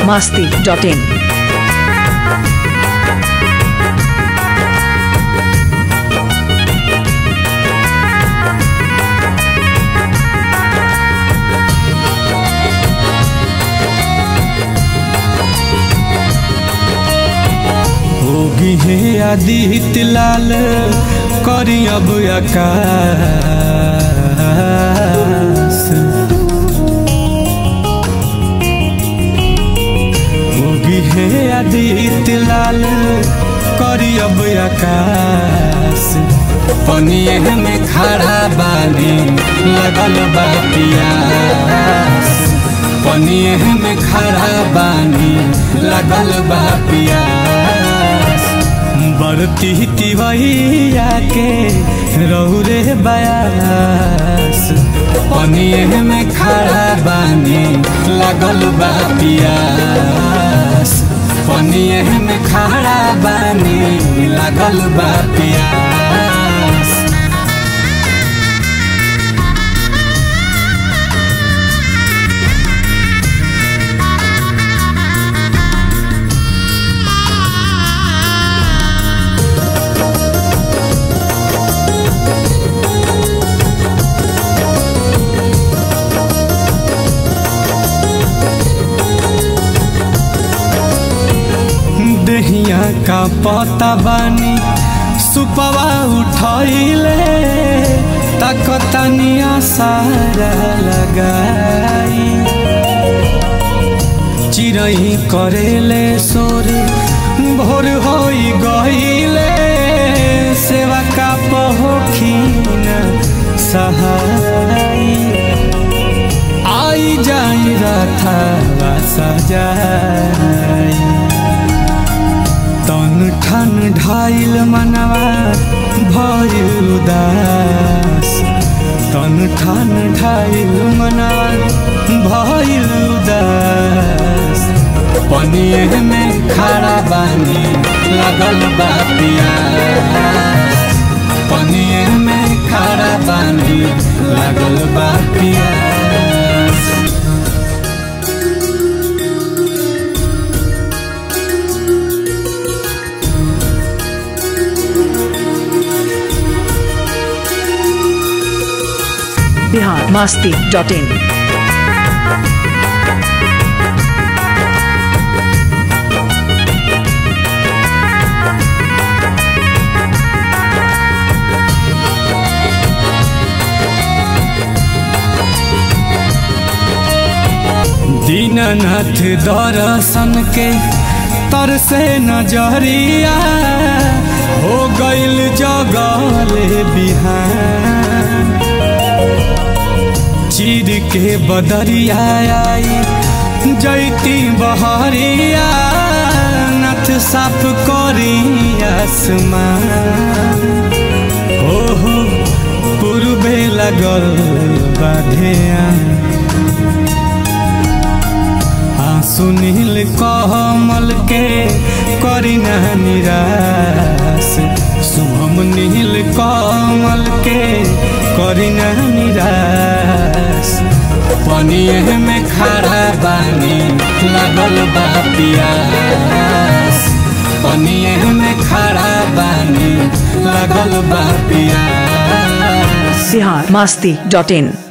biharmasti.in होगी हे आदित्य लाल करी अब आकाश होगी हे आदित्य लाल करी अब आकाश पनिए में खड़ा बानी लगल बा पियास पनिए में खड़ा बानी लगल बा पियास बरती तिवैया के रौरे बयास पनिए में खड़ा बानी लगल बा पियास पनिए में खड़ा बानी लगल बा पियास दहिया का पता बानी सुपवा उठैले तकतनिया सारा लगाई चिरई करेले सोरे भोर होई गईले सेवा का पहोखिन सहाई आई जाई रथा सजाई तन ठन ढाइल मनवा भइल उदास तन ठन ढाइल मनवा भइल उदास पनिए में खड़ा बानी लगल बा पियास पनिए में खड़ा बानी लगल बा पियास biharmasti.in दीननाथ दर्शन के तरसे नजरिया हो गईल जगले बिहान चीर के बदरिया आई जैती बहरिया नथ साफ करी आसमान ओहो पूर्वे लगल बाधिया सुनील कमल के करीना निराश शुभम नील कमल के करीना निराश पनिए में खड़ा बानी लगल बा पियास पनिए में खड़ा बानी लगल बा पियास biharmasti.in